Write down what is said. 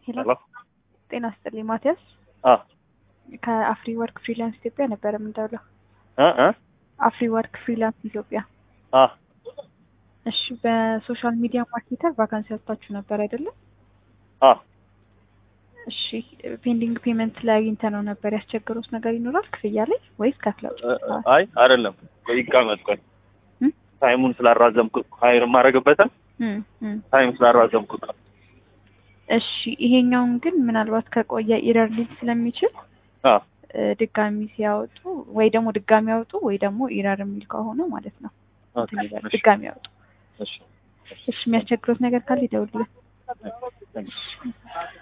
ሄሎ ሄሎ ጤና ይስጥልኝ ማቲያስ አ ከአፍሪ ወርክ ፍሪላንስ ኢትዮጵያ ነበር የምንደውለው። እ እ አፍሪ ወርክ ፍሪላንስ ኢትዮጵያ። አ እሺ በሶሻል ሚዲያ ማርኬተር ቫካንሲ ያወጣችሁ ነበር አይደለም? አ እሺ ፔንዲንግ ፔመንት ላይ አግኝተ ነው ነበር ያስቸገሩት ነገር ይኖራል ክፍያ ላይ ወይስ ከፍለው እ፣ አይ አይደለም ይቀመጥ ቆይ እም? ታይሙን ስላራዘምኩት ሀይር የማደርግበትን እም፣ እም። ታይም ስላራዘምኩት ነው። እሺ ይሄኛውን ግን ምናልባት ከቆየ ኢረር ሊል ስለሚችል አ እ፣ ድጋሚ ሲያወጡ ወይ ደግሞ ድጋሚ ያወጡ ወይ ደግሞ ኢረር የሚል ከሆነ ማለት ነው ኦኬ፣ እንትን ይበል፣ እሺ፣ ድጋሚ ያወጡ። እሺ እሺ የሚያስቸግሩት ነገር ካለ ይደውልልን። ታንክስ